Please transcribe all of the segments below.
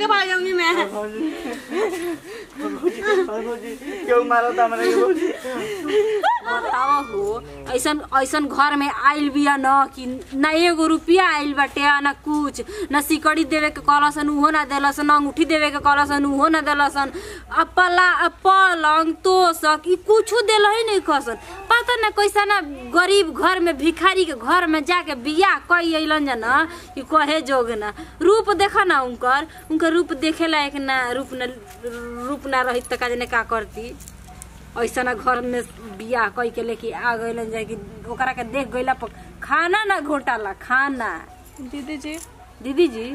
के भाग जाऊंगी मैं क्यों मारो था मैंने भौजी बतावा हो ऐसन ऐसन घर में आइल बिया न कि न एगो रुपया आइल बाटे आ न कुछ न सिकड़ी देवे के कहलसन उहो ना देलसन न अंगूठी देवे के कहलसन उहो ना देलसन आ पला आ पलंग तोसक ई कुछो देल ही नहीं खसन पता न कैसा ना गरीब घर में भिखारी के घर में जाके बियाह कई अइलन जन कि कहे जोग ना रूप देखा ना उनकर उनकर रूप देखे लायक ना रूप न रूप ना रही त का जाने का करती ऐसा ना घर में बियाह कई के लेके आ गइलन जाए कि ओकरा के देख गइला पर खाना ना घोटाला खाना दीदी जी दीदी जी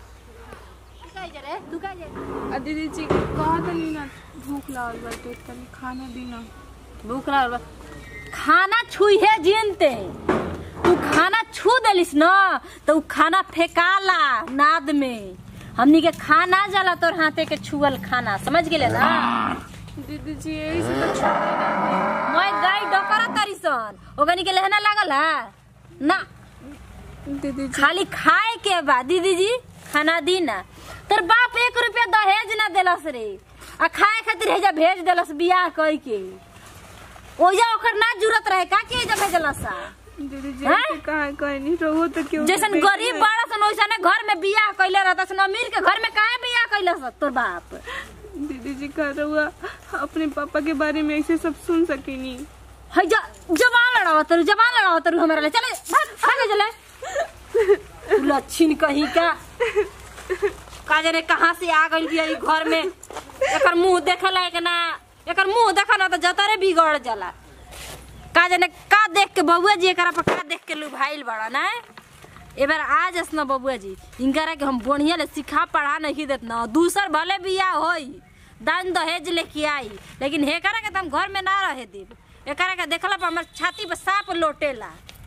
तू का आ दीदी जी कहा तनी ना भूख लागल बाटे तनी खाना दी ना भूख लागल बा खाना छुई है जिनते तू खाना छू देलिस न तो उ खाना फेकाला नाद में हमनी के खाना जाला तोर हाथे के छुअल खाना समझ गेले ना दीदी जी यही से तो छोड़े ना मैं गाय डकरा तरीसन ओगनी के लहना लागल है ना दीदी जी खाली खाए के बा दीदी जी खाना दी ना तोर बाप एक रुपया दहेज ना देलस रे आ खाए खातिर हेजा भेज देलस बियाह कई के ओजा ओकर ना जरूरत रहे का के हेजा भेजलस दीदी जी हैं? ऐसे कहा कहे नहीं रहो तो क्यों जैसन गरीब बड़ा सन वैसने घर में बियाह कइले रहता सन अमीर के घर में काहे बियाह कइलस तोर बाप दीदी जी कह रहा अपने पापा के बारे में ऐसे सब सुन सकेनी है जा जवान लड़ावा तरू जवान लड़ावा तरू हमरा ले चले भाग भागे चले तू लच्छिन कहीं का का जाने कहाँ से आ गइल बिया ई घर में एकर मुंह देखे लायक ना एकर मुंह देखा ना तो जतरे बिगड़ जाला का जाने का देख के बबुआ जी एकरा पर का देख के लुभाइल बड़ा ना एबार आज अस ना बबुआ जी इनकरा के हम बढ़िया ले सिखा पढ़ा नहीं देत ना दूसर भले बिया होई दान दहेज लेके आई लेकिन हेकरा के तो हम घर में ना रहे देब एकरा के देखला पर हमर छाती पर सांप लोटेला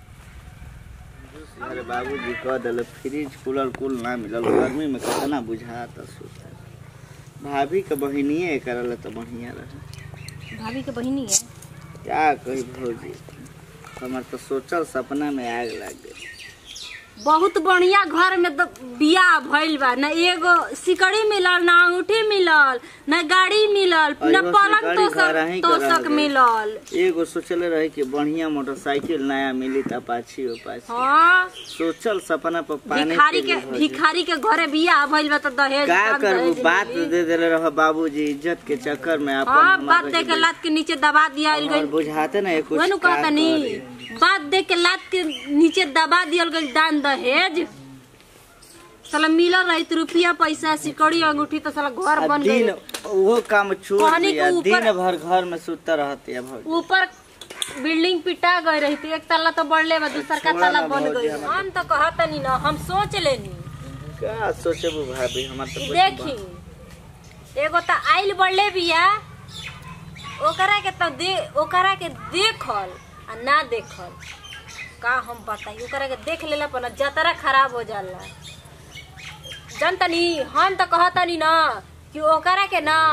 अरे बाबूजी कह दिल फ्रिज कूलर कुल ना मिलल गर्मी में कितना बुझाता सुता भाभी के बहिनिए करल तो बढ़िया रहे भाभी के बहिनी है क्या कही भौजी हमार तो सोचल सपना में आग लग गई बहुत बढ़िया घर में द- बियाह भइल बा न एगो सिकड़ी मिलल न अंगूठी मिलल न गाड़ी मिलल न अइहो पलंग सिकड़ी घर तोसक ही तोसक करल गइल। मिलल एगो सोचले रहे कि बढ़िया मोटरसाइकिल नया मिली त अपाची उपाची हाँ सोचल सपना पर पानी भिखारी फिर के भौजी। भिखारी के घरे बियाह भइल बा त दहेज का कम करबू दहेज बात मिली। दे देले रह बाबूजी इज्जत के चक्कर में अपन हाँ हमार बात रह दे के गइल। लात के नीचे दबा दिया और गइल बुझाते ना कुछ वनु का कहता नी करे। बात दे के लात के नीचे दबा दियल गइल दान दहेज साला मिलल रही रुपया पैसा सिकड़ी अंगूठी तो साला घर आ बन दिन गई वो काम छोड़ कहनी के दिया ऊपर- दिन भर घर में सुता रहती है भौजी ऊपर बिल्डिंग पिटा गई रही थी एक तल्ला तो बढ़ले बा दूसर का छोड़ा तल्ला ना बन भौजी, गई हमार- हम तो कहतनी ना हम सोच लेनी का सोचबू भाभी हमार तो कि कुछ देखी एगो तो आइल बढ़ले बिया ओकरा के तो दे ओकरा के देखल आ ना देखल का हम बताई ओकरा के देख लेला पर ना जतरा खराब हो जाला जनतनी हम तो कहतनी ना कि ओकरा के ना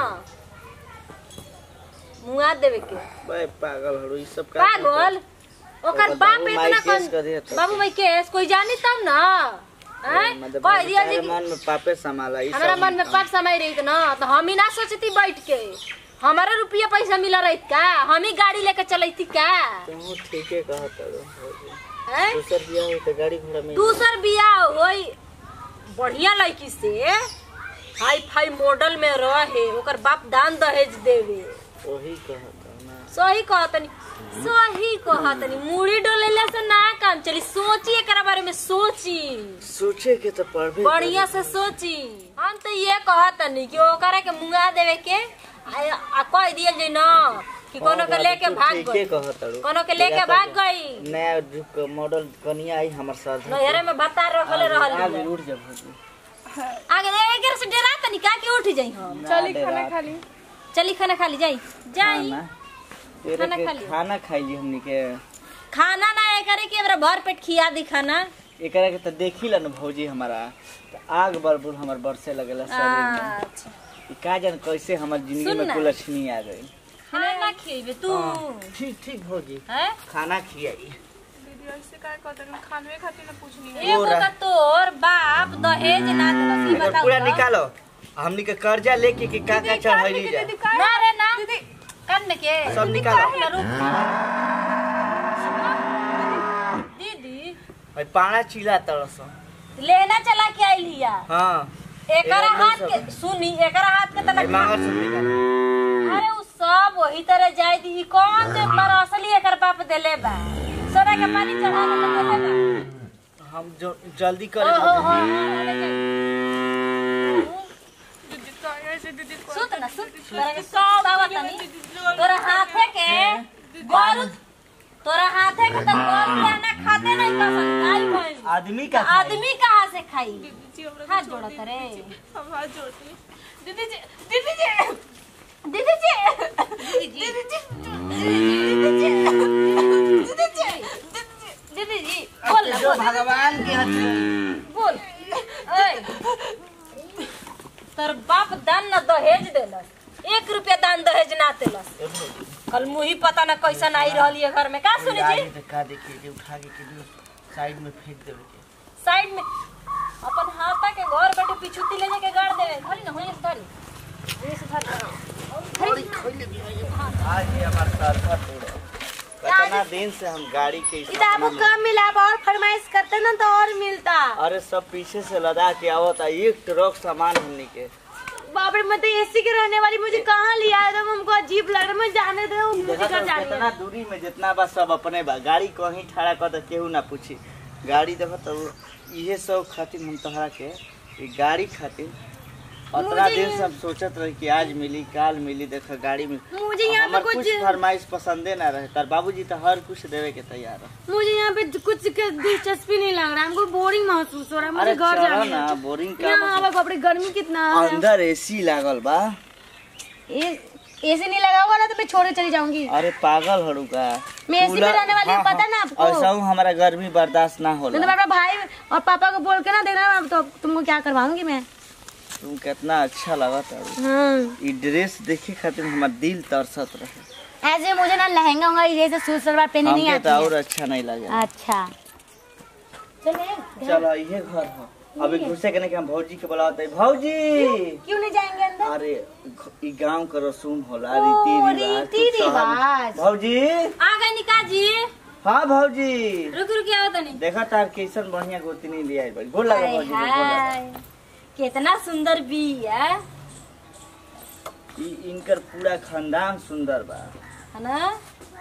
मुआ देवे के बे पागल हड़ू ई सब का पागल ओकर ओकर बाप बाबू इतना माई कन केस कर दिया था। बाबू भाई केस कोई जानी तब ना हैं? मतलब कह दिया जी तेरे कि मन में पापे समाला ई हमारा सब मन में पाप समय रही ना तो हम ही ना सोचती बैठ के हमारा रुपया पैसा मिला रही का हम ही गाड़ी लेके चलती का तू ठीके कहत हो हैं? दूसर बियाह हो तो गाड़ी घोड़ा में दूसर बियाह होई बढ़िया लड़की से हाई फाई मॉडल में रहे ओकर बाप दान दहेज देवे वही कहत हो ना सही कहतनी सही कहतनी मुड़ी डोलेला से ना काम चली सोची एकरा बारे में सोची सोचे के तो पड़बे बढ़िया से सोची हम तो ये कहतनी कि ओकरा के मुंगा देवे के आ आ कह दियल जे ना कि कोनो के लेके भाग ठीके गई कहत हो कोनो के लेके भाग गई नया जुग के मॉडल कनिया आई हमर साथ नहरे में बता रखले रहल आगे बिया। उठ जा भौजी आगे एक से डरा तनी का के उठ जाई हम चली ना खाना डेरा। खा ली चली खाना खा ली जाई जाई खाना तेरे खाना के खा लियो। खाना खाइली हमनी के खाना ना करे कि हमरा भर पेट खिया दी खाना एकरा के तो देखी ला न भौजी हमारा तो आग बरबुर हमर बरसे लगेला शरीर में अच्छा ई का जान कैसे हमर जिंदगी सुन में ना। कुलछनी आ गई खाना खिएबे तू ठीक ठीक भौजी हैं खाना खियाई दीदी ऐसे का कहते हैं खानवे खातिर ना पूछनी है एगो पूरा। का तोर बाप दहेज ना देलक ई एकर बताओ पूरा तो। निकालो हमनी के कर्जा लेके के का का चढ़ैली जा ना रे ना कान में के सब निकालो ना रुक दीदी भाई पाना चिल्ला तरस लेना चला के आई लिया हाँ एकरा एगो हाथ सब- के सुनी एकरा हाथ के भाई तनक मांगर सब निकाल अरे उ सब वही तरह जाई दी ई कौन जे मर असली एकर बाप देले बा सोना के पानी चढ़ा के देले बा हम जो जल्दी ओ करे हो हो सुत ना सुत तोरा के सब आवतनी तोरा हाथे के गोरु तोरा हाथे के त गोरु लेना खाते नहीं पसंद आई भइल आदमी का खाए। आदमी कहाँ से खाई जी हमरा हाथ के जोड़त छोड़ रे दीजिए। हम हाथ जोड़ते हैं। दीदी जी दीदी जी दीदी जी दीदी जी दीदी जी दीदी जी बोल ना, जो बोल भगवान के हथे बोल ओए तोर बाप दान न दहेज देलस एक रुपया दान दहेज ना देलस कल मुही पता न कैसन आई रहल ये घर में का सुनी गाड़ी जी पे का देखे जे उठा के के साइड में फेंक देवे के साइड में अपन हाथा के घर बैठे पिछुती ले जाके गाड़ देवे धरी न होई धरी ये से धरी आज ये हमार सरफा तोड़ कितना दिन से हम गाड़ी के इस इधर आपको सपना में- कम मिला अब और फरमाइश करते ना तो और मिलता अरे सब पीछे से लदा के आवता एक ट्रक सामान हमनी के बाप रे मैं तो एसी के रहने वाली मुझे कहाँ लिया एकदम हमको अजीब लग रहा है मुझे जाने दो मुझे देखा घर तो जानी कितना है दूरी में जितना बा सब अपने बा गाड़ी कहीं ठड़ा कर तो केहू ना पूछी गाड़ी देखो तो इहे सब खातिर हम तोहरा के ई गाड़ी खातिर उतना मुझे दिन ये- से हम सोचत रहे कि आज मिली काल मिली देखा गाड़ी में मुझे यहाँ पे हमार कुछ कुछ फरमाइश पसंदे ना रहे तार बाबूजी तो हर कुछ देवे के तैयार है मुझे यहाँ पे कुछ के दिलचस्पी नहीं लग रहा है हमको बोरिंग महसूस हो रहा है मुझे अरे घर चलो जाना ना है बोरिंग का यहाँ मतलब- अब बाप रे गर्मी कितना है अंदर एसी लागल बा एसी नहीं लगा हुआ ना तो मैं छोड़े चली जाऊंगी अरे पागल हड़ू का मैं एसी में कूलर- रहने वाली हूँ, हाँ, पता ना हाँ, आपको? ऐसा हूँ हमारा गर्मी बर्दाश्त ना नहीं तो होला मैं अपना भाई और पापा को बोल के ना देखना अब तो तुमको क्या करवाऊंगी मैं तुम कितना अच्छा लगत है हाँ ई ड्रेस देखे खातिर हमार दिल तरसत रहे ऐसे मुझे ना लहंगा उंगा जैसे सूट सलवार पहनने नहीं हमके तो आती और है अच्छा नहीं लगे अच्छा चले चलो ये घर हो अभी घुसे के नहीं कि हम भौजी के बुलाते भौजी क्यों नहीं जाएंगे अंदर अरे घ- ई गांव के रसूम होला ओ, रीति रिवाज रीति तू शहर में- रिवाज। भौजी आ गई निका जी हाँ भौजी रुक रुक आओ तनी देखा तार कैसन बढ़िया गोतनी लिया है गोल लगा हाय भौजी के, गोल लगा हाय कितना सुंदर बी है ई इनकर पूरा खानदान सुंदर बा है ना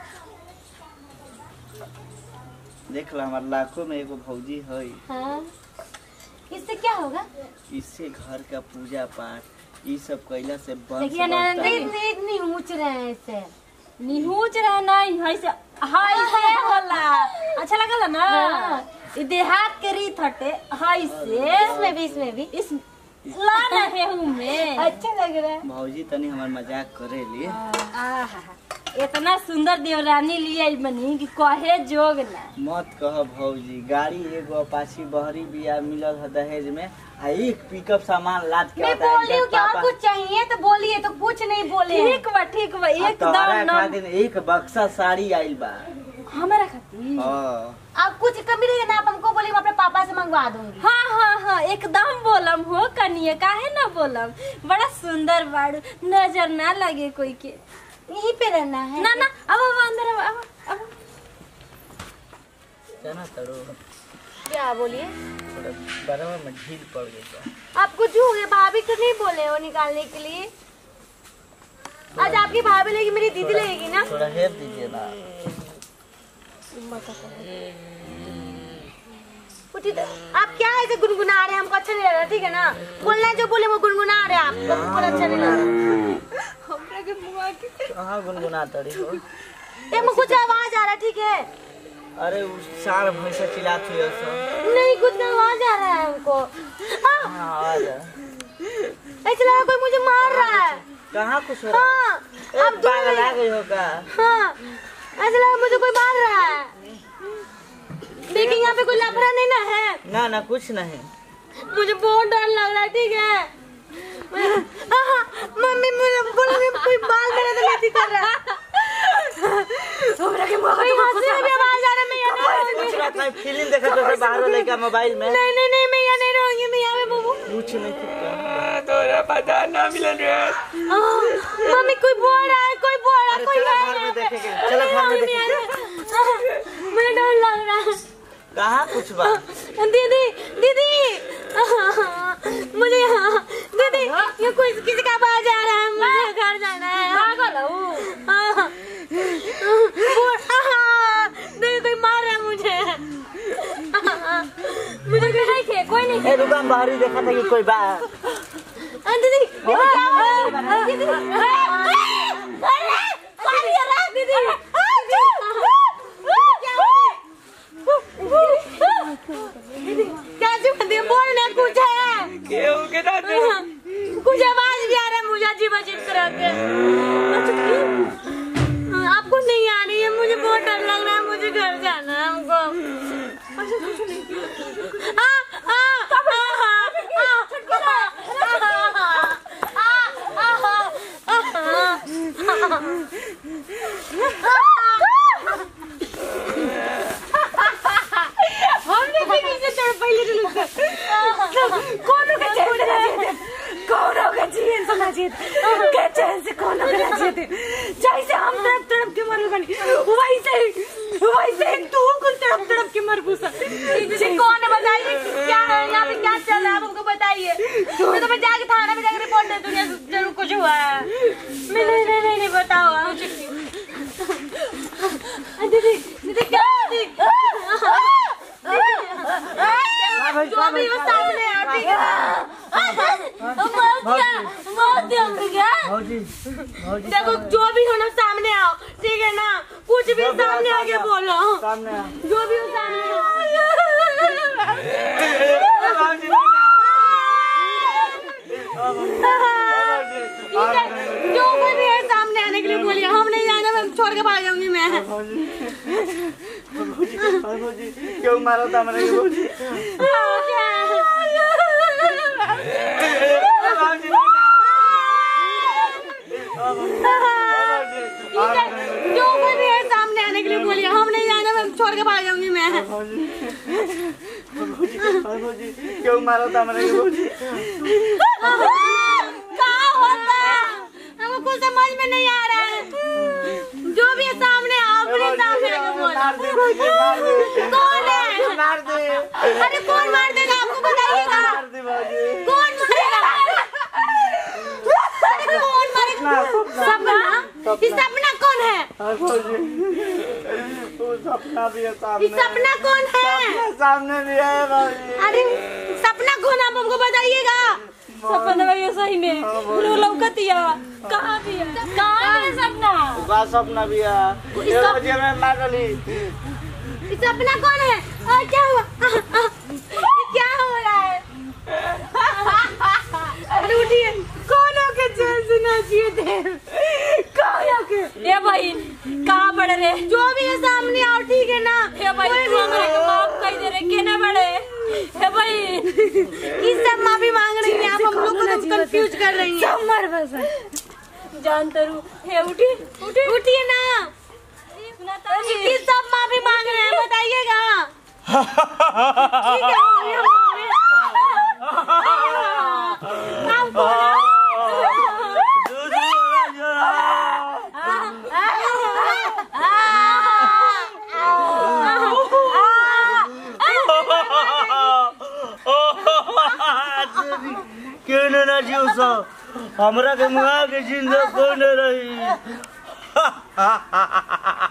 देख ला हमार लाखों में एगो भौजी है हाँ इससे क्या होगा इससे घर का पूजा पाठ ई सब कैला से वंश देखिए ना, बढ़ता है। इतनी इतनी ऊंच रहे हैं इससे निहुच रहे नहीं है से हाय से होला अच्छा लगल ना हाँ। ई देहात के रीत हटे हाय से इसमें भी इसमें भी इस ला रहे हूँ मैं अच्छा लग रहा है भौजी तनी हमार मजाक करेली आहा, इतना सुंदर देवरानी लिए बनी कि कहे जोग ना मत कह भौजी गाड़ी एगो अपाची बहरी बिया मिलल है दहेज में आ एक पिकअप सामान लाद के मैं आता है बोली हूँ इनकर कि और पापा। कुछ चाहिए तो बोलिए तो कुछ नहीं बोले ठीक बा ठीक बा आ तोहरा एकदम नम खातिर एक बक्सा साड़ी आइल बा हमारा खातिर हाँ अब कुछ कमी रहेगा ना आप हमको बोलिए मैं अपने पापा से मंगवा दूंगी हाँ हाँ हाँ एकदम बोलम हो कनिए काहे ना बोलम बड़ा सुंदर बाड़ू नजर ना लगे कोई के यहीं पे रहना है ना ना अब अब अंदर अब अब अब जाना तड़ो क्या बोलिए थोड़ा बराबर में ढील पड़ गई बा। आप कुछ हो गया भाभी तो नहीं बोले हो निकालने के लिए आज आपकी भाभी लेगी मेरी दीदी लेगी ना थोड़ा हेल्प दीजिए ना उठी तो आप क्या ऐसे गुनगुना रहे हैं हमको अच्छा नहीं लग रहा ठीक है ना बोलना है जो बोले वो गुनगुना रहे हैं आपको हमको अच्छा नहीं लग रहा हमरा के मुआ के कहाँ गुनगुना तड़ी हो ये मुझे कुछ आवाज आ रहा है ठीक है अरे उस सार भैंसा चिल्लात हुई सब नहीं कुछ आवाज आ रहा है हमको हाँ, हाँ आवाज है। ऐसा लगा कोई मुझे मार रहा है कहाँ कुछ हो रहा हाँ है अब ए, दूर पागल नहीं- आ गई हो का हाँ ऐसा लगा मुझे कोई मार रहा है देखिए यहाँ पे कोई लफड़ा नहीं ना है ना ना कुछ नहीं मुझे बहुत डर लग रहा है ठीक है आहा, मम्मी मुझे बोल रही है, कोई बाल मेरे तो नहीं कर रहा कोई हंसी में भी आवाज आ रहा है मैं यहाँ कुछ ना कहत नहीं फिल्म देखे तो से बाहर लड़का मोबाइल में नहीं नहीं नहीं मैं यहाँ नहीं रहूंगी मैं यहाँ पे बाबू कुछ नहीं किया तोरा पता ना मिलन रे मम्मी कोई बोल रहा है कोई बोल रहा है अरे कोई चलो है घर में यहाँ पे। देखेंगे, चलो घर में मैं देखेंगे। यहाँ पे- मुझे डर लग रहा है कहाँ कुछ बा दीदी दीदी मुझे यहाँ दीदी ये कोई किसी का आवाज आ रहा है मुझे घर जाना है पागल हो हाँ। वो- हाँ, दीदी कोई मार रहा है मुझे मुझे कोई नहीं खे कोई नहीं ए दुकान बाहर ही देखा था कि कोई बा हाँ, दीदी दीदी क्या हुआ? दीदी अरे, अरे, पानी आ रहा है, दीदी क्या हुआ? दीदी क्या चुप है? बोल ना कुछ है केहू के ना दे कुछ आवाज भी आ रहा है मुझे अजीब अजीब तरह के हाँ, आपको नहीं आ रही है मुझे बहुत डर लग रहा है मुझे घर जाना है हमको आ, आ, आ, आ, आ, आ, आ, आ, हमने भी नीचे चढ़ पहले तो लोग कौन का चढ़ जाए कौन होगा जीवन सुना जीत के चैन से कौन होगा जीत जैसे हम तड़प तड़प के मर गनी वैसे वैसे तू कुल तड़प तड़प के मर घुसा जी कौन है बताइए क्या है यहाँ पे क्या चल रहा है आप हमको बताइए मैं तो मैं जाके थाना में जाकर रिपोर्ट दे दूंगी जरूर कुछ हुआ है मैं नहीं नहीं नहीं, नहीं बताओ आप। दीदी दीदी क्या दीदी जो भी हो सामने आ ठीक है बहुत दिया बहुत दिया क्या भौजी भौजी देखो जो भी हो ना सामने आओ ठीक है ना कुछ भी सामने आके बोलो सामने आ। जो भी हो सामने आओ ठीक है जो कोई भी है सामने आने के लिए बोलिए हम नहीं जाना मैं छोड़ के भाग जाऊंगी मैं भौजी भौजी क्यों मारा था मैंने भौजी ठीक है जो कोई भी है सामने आने के लिए बोलिए हम नहीं जाना मैं छोड़ के भाग जाऊंगी मैं भौजी क्यों मारा था मैंने भौजी कहा होता है हमको कुछ समझ में नहीं आ रहा है जो भी है सामने आओ अपने सामने आके मार दे बोलो भौजी मार दे कौन है मार दे अरे कौन मार देगा आपको बताइएगा मार दे भौजी कौन मारेगा अरे कौन मारेगा सपना ये सपना कौन है हाँ, भौजी वो सपना भी है ये सामने सपना कौन है सपना सामने भी है भौजी अरे सपना कौन आप हमको बताइएगा सपना ये सही में पूरा लौकतिया कहाँ दिया कहाँ है सपना बा सपना भी है ये भौजी मैं मार डाली ये सपना कौन है आ, क्या हुआ आ, आ, ये क्या हो रहा है अरे उठिए कौन होके चैन से नाचिए थे कौन होके ए भाई कहाँ पड़े रे जो भी है सामने आओ ठीक है ना हे भाई कोई तू भी हमरा के माफ कर दे रे केने बड़े हे भाई किस सब माफी मांग रही हैं आप हम लोग को तुम कंफ्यूज कर रही हैं मर बस जान तरू हे उठी उठी उठिए ना सुना ये किस सब माफी मांग रहे हैं बताइएगा ठीक है आप बोलो। क्यों न ना जियो सब हमरा के मुहा के जिंदा कोई न रही